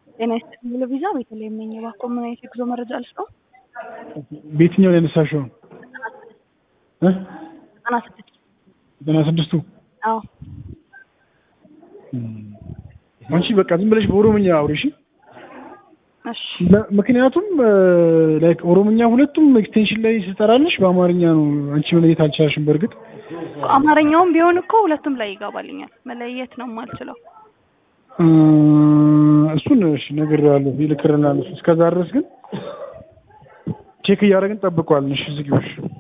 ጤና ይስጥልኝ ለቪዛ ቤተልሔም ነኝ። እባክዎ ምን አይነት የጉዞ መረጃ ልስጥዎ? በየትኛው ላይ ያነሳሽው? እ ዘጠና ስድስት ዘጠና ስድስቱ አዎ አንቺ በቃ ዝም ብለሽ በኦሮምኛ አውሪ እሺ። እሺ ለ- ምክንያቱም ላይክ ኦሮምኛ ሁለቱም ኤክስቴንሽን ላይ ስጠራልሽ በአማርኛ ነው። አንቺ መለየት አልቻልሽም። በእርግጥ አማርኛውም ቢሆን እኮ ሁለቱም ላይ ይገባልኛል። መለየት ነው የማልችለው። እ፣ እሱን እሺ ነግሬዋለሁ፣ ይልክልናል። እሱ እስከዛ ድረስ ግን ቼክ እያደረግን ጠብቀዋል። እሺ ዝጊዎች